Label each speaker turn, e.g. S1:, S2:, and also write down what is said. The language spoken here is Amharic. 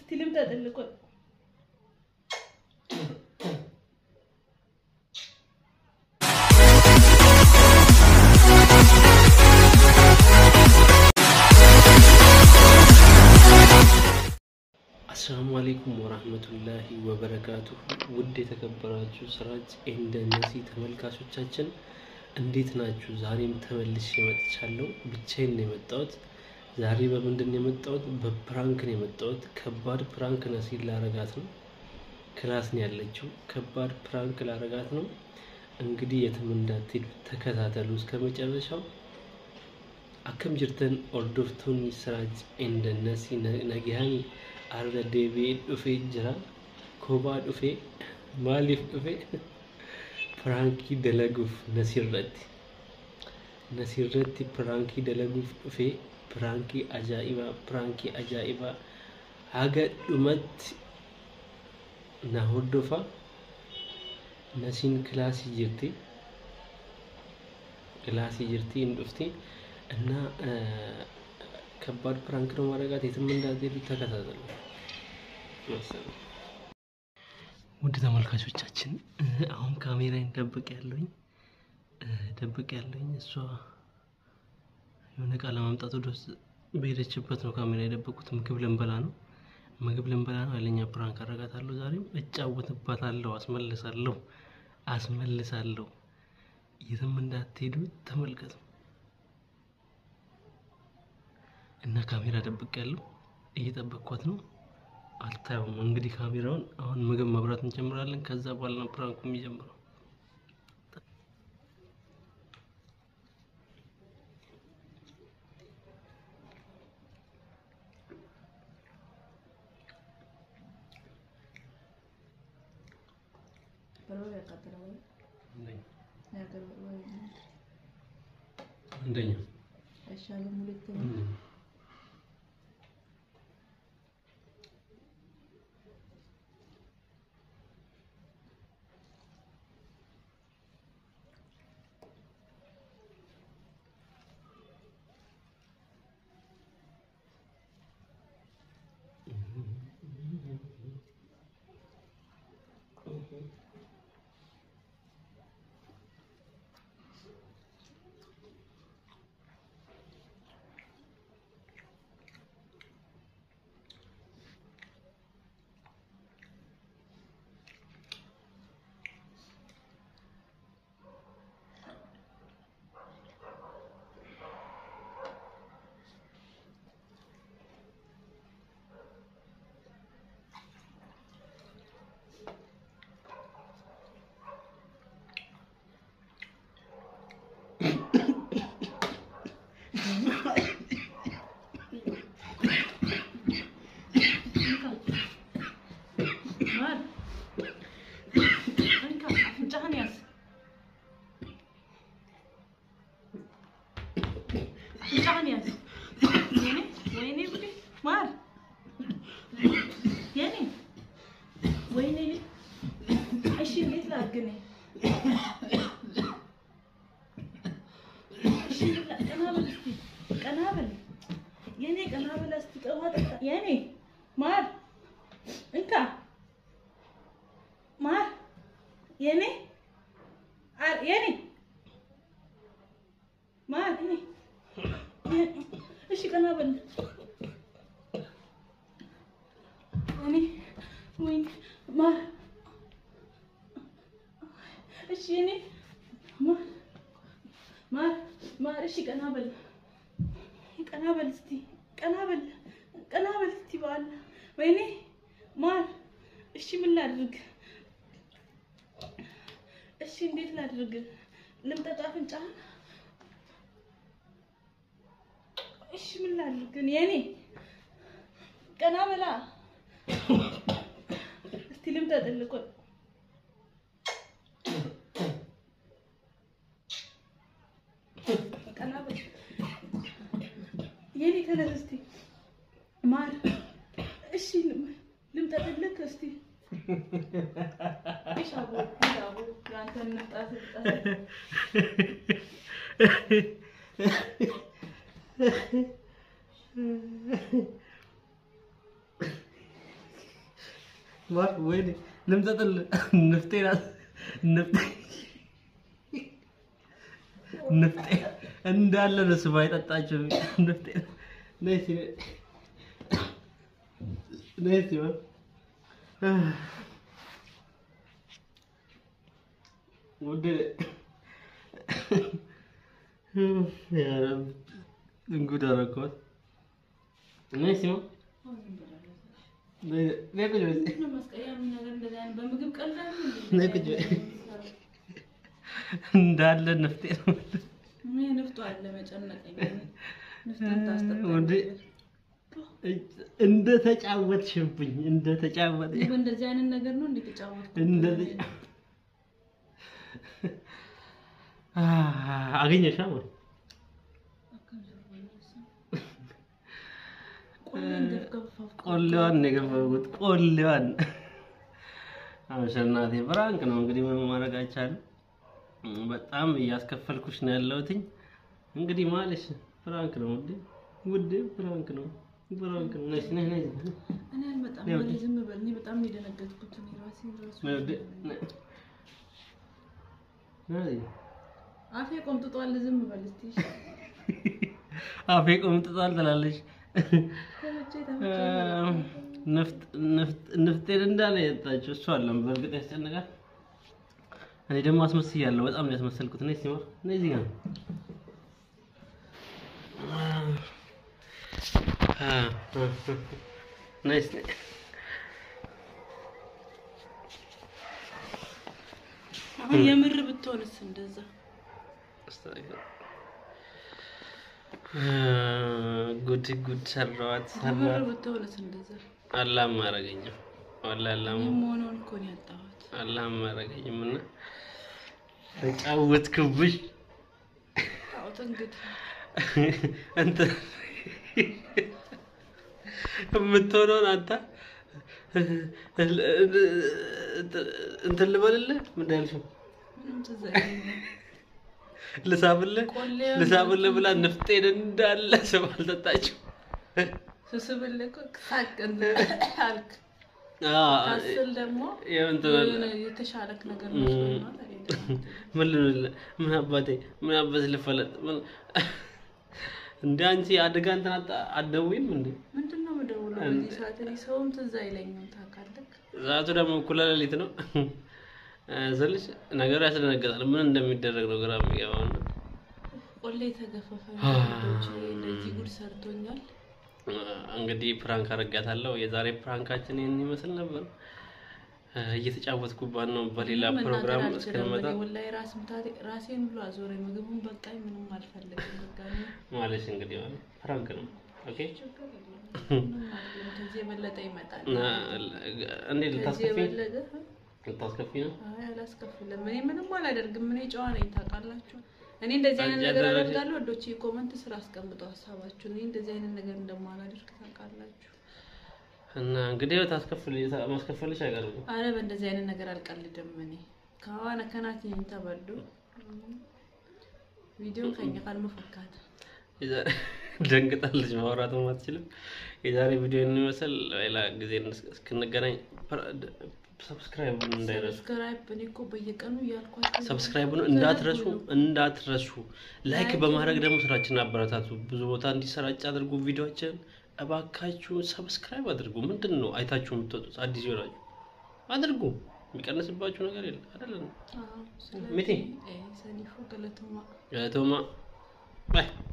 S1: እስቲ ልምጣ ጥልቆ
S2: አሰላሙ አሌይኩም ወራህመቱላሂ ወበረካቱ። ውድ የተከበራችሁ ስራጅ እንደነሲ ተመልካቾቻችን እንዴት ናችሁ? ዛሬም ተመልሼ መጥቻለሁ። ብቻዬን ነው የመጣሁት። ዛሬ በምንድን ነው የመጣሁት? በፕራንክ ነው የመጣሁት። ከባድ ፕራንክ ነሲን ላረጋት ነው። ክላስ ነው ያለችው። ከባድ ፕራንክ ላረጋት ነው። እንግዲህ የትም እንዳትሄዱ ተከታተሉ እስከ መጨረሻው። akkam jirtan hordoftoonni siraaj endannasi nagahaan arra deebi'ee dhufee jira kophaa dhufee maaliif dhufee piraankii dalaguuf nasirratti nasirratti piraankii dalaguuf dhufee piraankii ajaa'ibaa piraankii ajaa'ibaa haga dhumatti na hordofa nasiin kilaasii jirti kilaasii jirti hin dhufti እና ከባድ ፕራንክ ነው ማድረጋት። የትም እንዳትሄዱ ተከታተሉ። ውድ ተመልካቾቻችን አሁን ካሜራን ደብቅ ያለኝ ደብቅ ያለኝ እሷ የሆነ እቃ ለማምጣት ወደ ውስጥ በሄደችበት ነው ካሜራ የደበቁት። ምግብ ልንበላ ነው ምግብ ልንበላ ነው። ኃይለኛ ፕራንክ አረጋታለሁ። ዛሬም እጫወትባታለሁ፣ አስመልሳለሁ፣ አስመልሳለሁ። የትም እንዳትሄዱ ተመልከቱ። እና ካሜራ ደብቅ ያለው እየጠበቅኳት ነው። አልታየውም እንግዲህ ካሜራውን። አሁን ምግብ መብራት እንጀምራለን። ከዛ በኋላ ነው ፕራንኩ የሚጀምረው። አንደኛ
S1: አይሻልም? ሁለተኛ አፍንጫህን ያዝ። አፍንጫህን ያዝ። የኔ ወይኔ ጉዴ ማር የኔ ወይኔ እሺ፣ እንዴት ላድርግ እኔ? እሺ፣ ቀና በል እስኪ ቀና በል የኔ ቀና በል እስኪ ቀዋ ጠጣ የኔ ማር እንካ ማር የኔ አር- የኔ ማር የኔ እሺ ቀና በል የኔ ወይኔ ማር እሺ የኔ ማር ማር ማር እሺ ቀና በል ቀና በል እስቲ ቀና በል ቀና በል እስቲ በኋላ ወይኔ ማር እሺ ምን ላድርግ እሺ እንዴት ላድርግ? ልምጠጣ አፍንጫህን? እሺ ምን ላድርግ? የኔ ቀና በላ እስቲ ልምጠጥልህ። ቆይ ቀና በል የኔ ተነስ እስቲ ማር። እሺ ልምጠጥልህ እስቲ እሺ አቦ አቦ ያንተን ንጣት ንጣት
S2: ማር ወይኔ ልምጠጥል ንፍጤ ናት ንፍጤ ንፍጤ እንዳለ ነው ስባ የጠጣችው ንፍጤ ነይ እስኪ ነይ እስኪ ማር ውድ ያ ረብ እንጉድ አደረኳት ነይ እስኪ ማር ነይ ነይ ቁጭ በይ እስኪ
S1: በምግብ ቀላል
S2: ነይ ቁጭ በይ እንዳለ ንፍጤ ነው
S1: ንፍጡ አለ መጨነቀኝ ንፍጡን
S2: ወንዴ
S1: ታስጠጣ
S2: እንደ ተጫወትሽብኝ እንደ ተጫወት
S1: እንደዚህ አይነት ነገር ነው እንድትጫወት
S2: እንደዚህ አገኘሽ ማለት ቆሌዋን ነው የገፈጉት ቆሌዋን አሸናቴ ፍራንክ ነው እንግዲህ ምን ማድረግ አይቻልም በጣም እያስከፈልኩሽ ነው ያለሁትኝ እንግዲህ ማለሽ ፍራንክ ነው ውዴ ውዴ ፍራንክ ነው ፍራንክ ነው ነሽ ነሽ ነሽ
S1: እኔ አልመጣም
S2: ያው
S1: እኔ ዝም በል እኔ በጣም ነው የደነገጥኩት እኔ ራሴን ራሱ
S2: ነይ ውዴ ነይ ነይ
S1: አፌ ቆምጥጧል ዝም በል እስቲ እሺ።
S2: አፌ ቆምጥጧል ትላለች
S1: ተመቼ
S2: እ፣
S1: ተመቼ
S2: ንፍጥ ንፍጥ ንፍጤን እንዳለ የጠጣችው እሷ አለም በእርግጥ ያስጨንቃል እኔ ደግሞ አስመስያለሁ በጣም ነው ያስመሰልኩት ነይ ሲማር ነይ እዚህ ጋር አ፣ አ፣ ነይ እስኪ
S1: አሁን የምር ብትሆንስ እንደዛ
S2: እ፣ ጉድ ጉድ ሰራዋት
S1: የምር
S2: ሰራዋት
S1: ብትሆንስ እንደዛ
S2: አላህም አላረገኝም ወላሂ አላህም
S1: እኔም መሆኑን እኮ ነው ያጣሁት
S2: አላህም አላረገኝም እና ተጫወትክብሽ
S1: አውጥ እንግዲህ
S2: አንተ የምትሆነውን አንተ እንትን ልበልልህ ምንድን ያልሽው
S1: ምንም ትዝ አይለኝም
S2: ልሳብልህ
S1: ቆሌውን
S2: ልሳብልህ ብላ ንፍጤን እንዳለ ስም አልጠጣችው
S1: ስስብልህ እኮ ሳቅ አልክ ታስል ደግሞ
S2: እንትን አለ
S1: የሆነ የተሻለክ ነገር መስሎኝ ነው ታዲያ እንደዛ
S2: ምን ልልህ ምን አባቴ ምን አባት ልፈለጥ ምን- እንደ አንቺ አደጋ እንትን አታ- አትደውይም እንዴ
S1: ምንድን ነው የምደውለው በዚህ ሰዓት? እኔ ሰውም ትዝ አይለኝም ታውቃለህ።
S2: ሰዓቱ ደግሞ እኩለ ሌሊት ነው ስልሽ ነገሩ ያስደነግጣል ምን እንደሚደረግ ነው ግራ የሚገባው እና
S1: ቆሌ የተገፈፈ ዶች እንደዚህ ጉድ ሰርቶኛል።
S2: እንግዲህ ፕራንክ አረጋታለሁ የዛሬ ፕራንካችን ይህን ይመስል ነበር እ፣ እየተጫወትኩባት ነው በሌላ
S1: ምንም
S2: ፕሮግራም
S1: መናገር አልችልም።
S2: እስክንመጣ
S1: እኔ ወላሂ ራስ ምታቴ ራሴን ብሎ አዞረኝ። ምግቡን በቃኝ፣ ምንም አልፈልግም። በቃ እኔ
S2: ማለሽ እንግዲህ ማለት ፕራንክ ነው ኦኬ
S1: ችግር የለውም። ምንም አይደለም። ከዚህ የበለጠ ይመጣል።
S2: እና እንዴት
S1: ከዚህ
S2: ልታስከፊ
S1: የበለጠ
S2: ልታስከፊ ነው
S1: አይ አላስከፍልም። እኔ ምንም አላደርግም። እኔ ጨዋ ነኝ ታውቃላችሁ። እኔ እንደዚህ አይነት
S2: አንቺ
S1: ነገር
S2: ያደረግሽ-
S1: አደርጋለሁ። ወዶች ኮመንት ስራ አስቀምጠው ሀሳባችሁን። እኔ እንደዚህ አይነት ነገር እንደማላደርግ ታውቃላችሁ።
S2: እና እንግዲህ ታስከፍል ማስከፈልሽ አይቀርም
S1: አረ በእንደዚህ አይነት ነገር አልቀልድም። እኔ ከዋነ ከናት ተበዱ ቪዲዮ ከኛ ካልመፈካት
S2: የዛሬ ደንግጣለች፣ ማውራትም አትችልም። የዛሬ ቪዲዮ የሚመስል ሌላ ጊዜ እስክንገናኝ ሰብስክራይብ እንዳይረሱ
S1: ሰብስክራይብ እኔ እኮ በየቀኑ እያልኳቸው
S2: ሰብስክራይቡን እንዳትረሱ እንዳትረሱ። ላይክ በማድረግ ደግሞ ስራችንን አበረታቱ። ብዙ ቦታ እንዲሰራጭ አድርጉ። ቪዲዮችን እባካችሁ ሰብስክራይብ አድርጉ። ምንድን ነው አይታችሁ የምትወጡት? አዲስ ይሆናችሁ አድርጉ። የሚቀንስባችሁ ነገር የለም አይደለም።
S1: አዎ፣ ስለዚህ
S2: ሚቲ
S1: እ ሰኒፎ ገለቶማ
S2: ቶማ ባይ